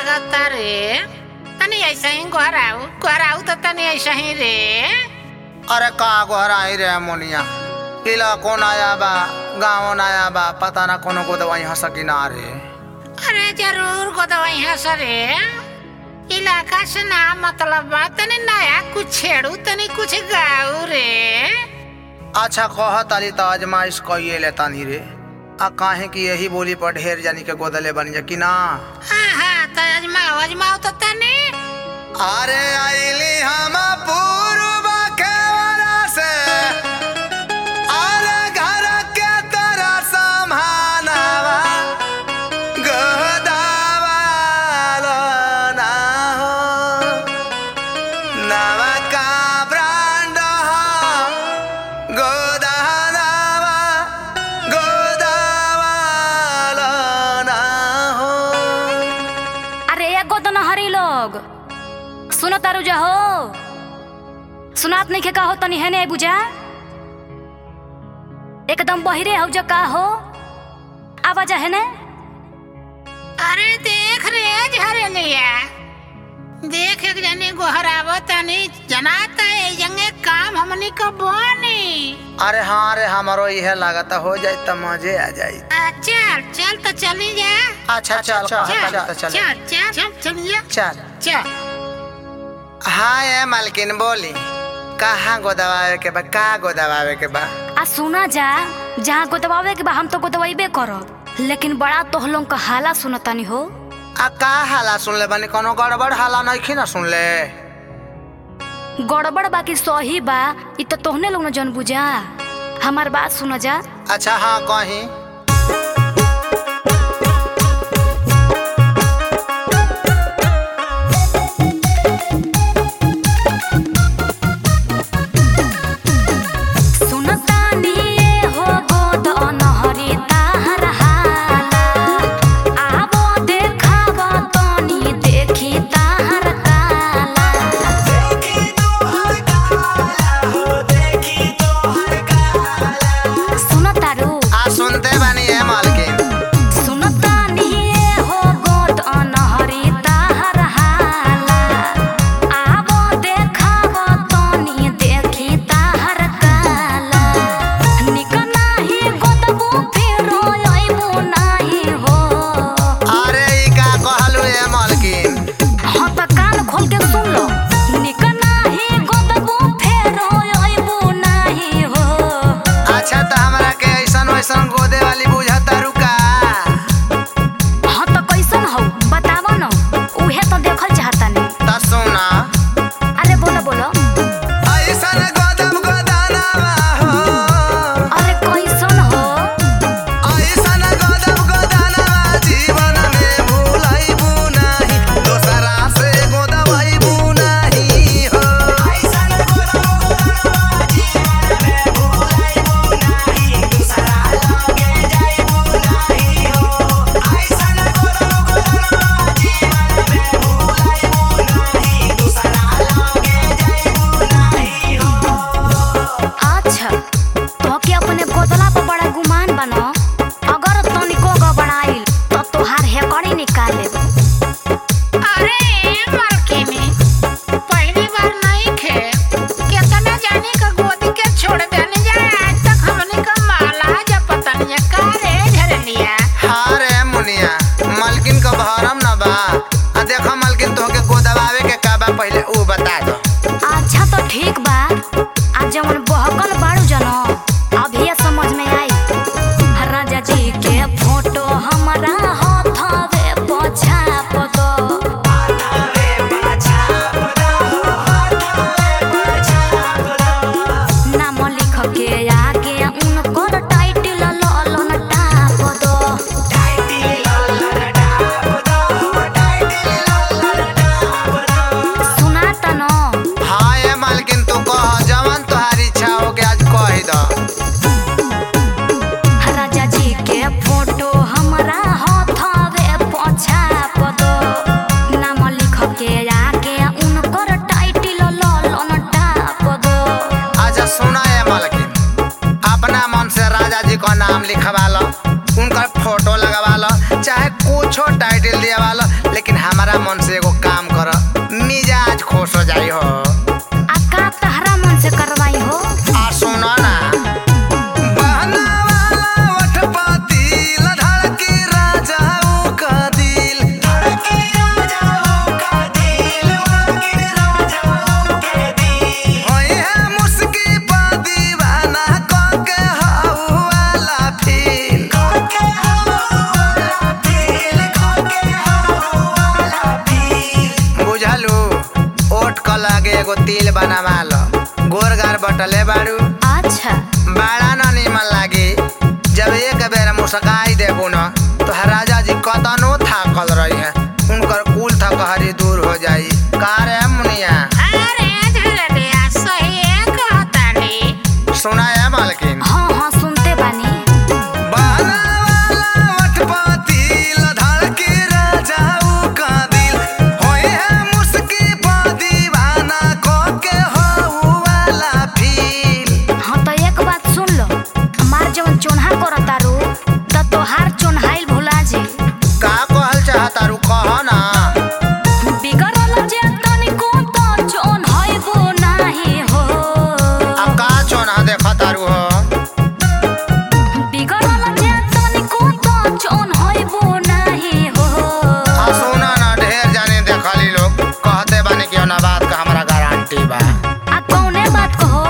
लागता रे तनी ऐसा ही गोहराऊ गोहराऊ तो तनी ऐसा ही रे अरे का गोहराई रे मोनिया इला कौन आया बा गाँव आया बा पता ना कोनो को दवाई हंस ना रे अरे जरूर गोदवाई है सरे इलाका से ना मतलब बा तनी नया कुछ छेड़ू तनी कुछ गाऊ रे अच्छा कह ताली तो आजमाइश कइए ले तानी रे आ काहे कि यही बोली पर ढेर जानी के गोदले बन जा कि ना हाँ हाँ तो अजमाओ अजमाओ तो तनी अरे आइली हम पूर्व के वरा से अरे घर के तरह समानवा गोदावा लो ना हो नवा का ब्रांड हो गोदावा गोदावा लो ना हो अरे एगो तो नहरी लोग सुनो तारू जा हो सुनात नहीं के का हो तनी है नहीं बुझा एकदम बहिरे हो जो का हो आवाज है ने अरे देख रे झरलिया देख एक जनी गोहरावो तनी जनाता है जंगे काम हमनी को बोनी अरे हाँ रे हमारो यह लागत हो जाए तो मजे आ जाए आ, चल चल तो चली जा अच्छा चल चल चल चल चल चल चल चल चलिए चल चल हाँ ये मालकिन बोली कहाँ गोदवावे के बा का गोदवावे के बा आ सुना जा जहाँ गोदवावे के बा हम तो गोदवाइबे करब लेकिन बड़ा तोहलों का हाला सुनतानी हो आ का हाला सुन ले बनी कोनो गड़बड़ हाला नहीं ना सुन ले गड़बड़ बाकी सही बा इ तो तोहने लोग न जन बुझा हमार बात सुन जा अच्छा हाँ कहीं सुनतानी ये हो गोद अनहरी ताहर हाला आबो देखाब तनी देखी ताहर काला सुनतारू आ सुनते बनी है मालकिन सुनतानी ये हो गोद अनहरी ताहर हाला आबो देखाब तनी देखी ताहर काला निक नाही गोदबू फेरो अइबू नाही हो अरे ई का कहलू है मालकिन हाँ त कान खोल के सुन लो निक नाही गोदबू फेरो अइबू नाही हो अच्छा तो हमरा के ऐसन वैसन गोदे वाली बुझता रुका हाँ त कैसन हौ बताव न उहे त देखल चाहता नहीं त सुना अरे बोलो बोलो ऐसन गोदम गोदानावा हो अरे कैसन हो ऐसन गोदम गोदानावा जीवन में भूलैबू नाही दोसरा से गोदवैबू नाही हो ऐसन गोदम गोदानावा जीवन में भूलैबू नाही दोसरा लगे जाइबू नाही हो ऐसन गोदम गोदानावा जीवन में भूलैबू नाही दोसरा लगे जाइबू नाही हो अच्छा तो के अपने गोदला पर बड़ा गुमान बनो अगर तनिको गबड़ाइल तो तोहार हेकड़ी निकाल ले अरे मरकिनी पहली बार नहीं खे कितना जाने का गोदी के छोड़ देने जाए आज तक हमने का माला जब पता नहीं का रे झरलिया हाँ रे मुनिया मालकिन का भरम न बा आ देखो मालकिन तोहके गोदवावे के का बा पहले ऊ बता दो अच्छा तो ठीक बा आज जवन बहकल बाड़ू जनो अभी ये समझ में आई राजा जी के फोटो हमारा हाथवे पछाप दो नाम लिख के आगे उनकर टाइटल ललन टाप दो हमारा मन से एगो काम कर मिजाज खुश हो जाई हो आ का तहरा मन से करवाई हो आ सुनो ना बहना वाला ओठ पातिल धड़की राजाओं का दिल धड़की राजाओं का दिल धड़की राजाओं के दिल होई है मुस्की पा दीवाना को के हाउ वाला फील को के हाउ वाला फील को के हाउ वाला फील बुझलू ओठ क लागे एगो तिल बनावा लो गोर गार बटले बाड़ू अच्छा बड़ा न निमन लागी जब एक बेर मुस्काई देबू न तो राजा जी कतनो थाकल रही है उनकर कुल थकहरी दूर हो जाई का रे मुनिया अरे झलरिया सही कहतानी सुना है मालकिन हाँ हाँ सुनते बानी बहना वाला ओठ पातिल धड़की राजाऊ का दिल होई है मुस्की पा दीवाना को के हाउ वाला फील हाँ तो एक बात सुन लो हमार जवन चोन्हा करता रू त तोहार चोन्हाइल भुला जी का कहल चाहता रू कह ना बिगड़ल जे तनिको त चोन्हाइबो नाही हो अब का चोना देखा तारू हो बिगड़ल जे तनिको त चोन्हाइबो नाही हो आ सुना ना ढेर जाने देखली लोग कहते बानी कि ना बात का हमरा गारंटी बा आ कौने बात कहो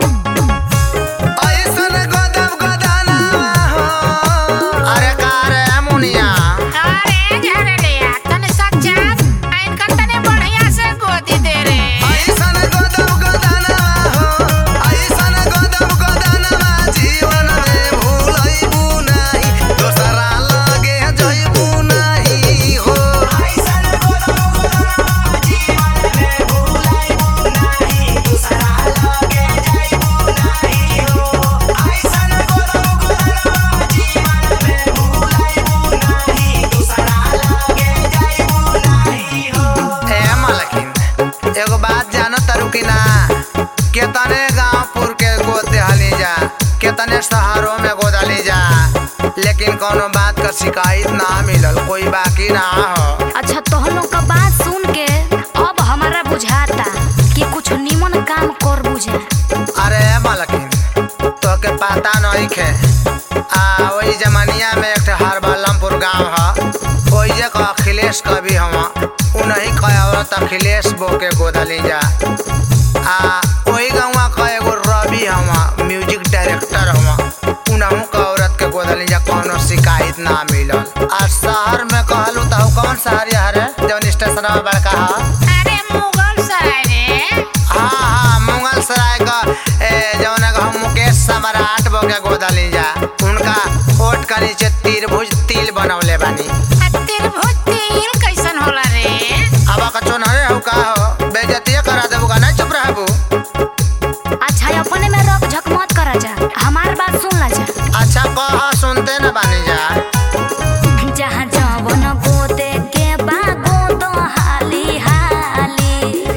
ऐसन गदब गदाना हो अरे का रे मुनिया अरे झलरिया तने सच्चा इनका तने बढ़िया से गोदी दे रे ऐसन गदब गदाना हो ऐसन गदब गदाना जीवन में भूलैबू नहीं दोसरा लगे जइबू नहीं हो ऐसन गदब गदाना जीवन में भूलैबू नहीं दोसरा लगे जइबू नहीं हो ऐसन गदब गदाना जीवन में भूलैबू नहीं दोसरा लगे जइबू नहीं हो ए मालकिन एगो बात जानो तारू कि ना केतने गांवपुर के गोद देहली जा केतने शहरों में गोदली जा लेकिन कोनो बात का शिकायत ना मिलल कोई बाकी ना हो अच्छा तोहनो का बात सुन के अब हमारा बुझाता कि कुछ निमन काम कर बुझा अरे मालकिन तो के पता नहीं खे आ वही जमानिया में एक ठे हरबलमपुर गांव ह वही जे का अखिलेश कवि हवा उन्हीं का औरत अखिलेश बो के गोदली जा आ वही गाँव का एगो रवि हवा म्यूजिक डायरेक्टर हवा उनहू का औरत के गोदली जा कोनो शिकायत ना मिलल आ शहर में कहलू तो कौन शहर है जौन स्टेशन बड़का है अरे मुगल सराय रे हाँ हाँ मुगल सराय का ए, जौन है हम मुकेश सम्राट बो के गोदली जा उनका ओट का नीचे त्रिभुज तिल बनौले बानी आ तिरभुज तिल कैसन होला रे अब का चोनहरे हो का हो बेइज्जती करा देबू का नहीं चुप रहबू अच्छा अपने में रख झक मत करा जा हमार बात सुन ला जा अच्छा कह सुनते न बानी जा जहाँ जवन गोदे के बा गोद हाली हाली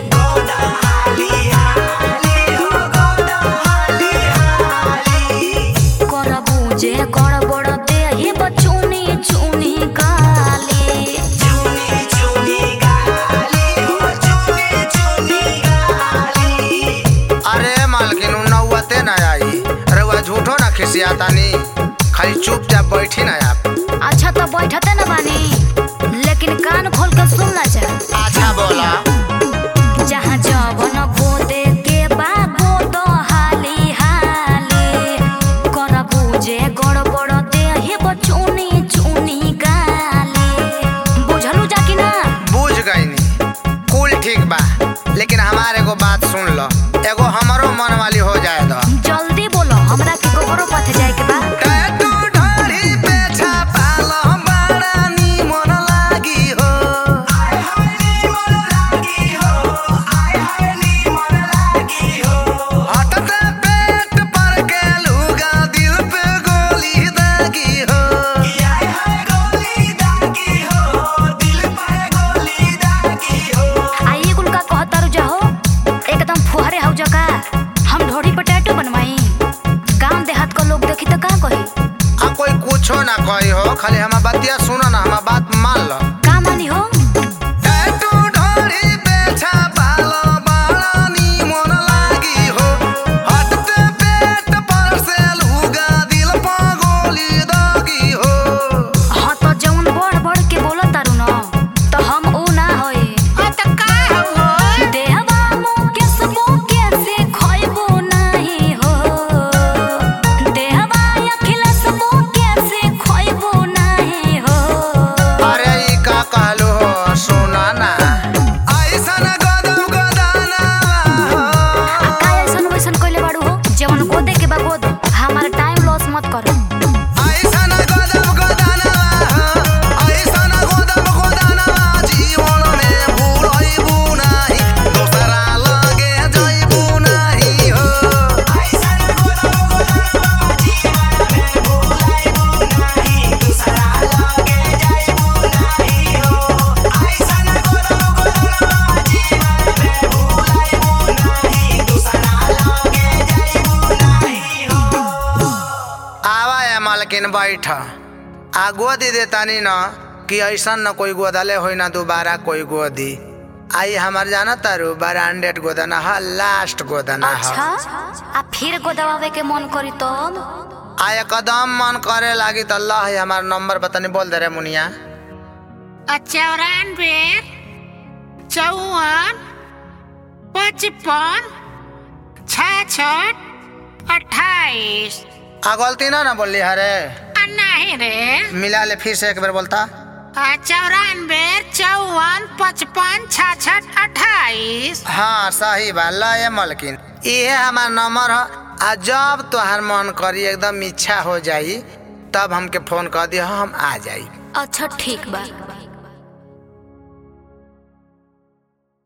कर बुझे कर बड़ देही बचुनी चुनी काली अरे मालकिन उ नौवते न आई रउआ झूठो ना खिसियातानी खाली चुपचाप बैठी ना आप अच्छा तो बैठते न बानी लेकिन कान खोल के सुन ला जा अच्छा बोला जहाँ जवन गोदे के बा गोद हाली हाली कर बुझे गड़बड़ देही बचुनी चुनी गाली बुझलू जा कि ना बुझ गईनी कुल ठीक बा लेकिन हमारे एगो बात सुन लो एगो हमरो मन वाली हो जाए दो जल्दी बोलो हमरा के गोबरो पथ जाए के बा टैटू ढाढ़ी पे छापा लो बड़ा निमन लागी हो हटते पेट पर के लुगा दिल पे गोली दागी हो आइए गुल का कहता रु जाहो एकदम फुहरे हौ जका हम ढोरी पर टैटू बनवाई गांव देहात का लोग देखी तो का कही आ कोई कुछो ना कही हो खाली हमार बतिया सुनो ना हमार बात मान लो का मानी हो मलकिन बैठ आ गोदी देतानी न कि ऐसा न कोई गोदले होई ना दोबारा कोई गोदी आई हमार जाना तारू ब्रांडेड गोदना ह लास्ट गोदना अच्छा ह आ फिर गोदवावे के मन करी तब आ एकदम मन करे लागी त अल्लाह हमार नंबर बतानी बोल दे रे मुनिया चौरानवे चौवन पचपन छाछठ अट्ठाईस आ गलती ना ना बोली हरे आ नहीं रे मिला ले फिर से एक बार बोलता आ चौरानवे चौवन पचपन छाछठ अट्ठाईस हाँ सही बा ल ये मलकिन इहे हमार नंबर ह आ जब तोहार मन करी एकदम इच्छा हो जाई तब हमके फोन कर दिया हम आ जाई अच्छा ठीक बा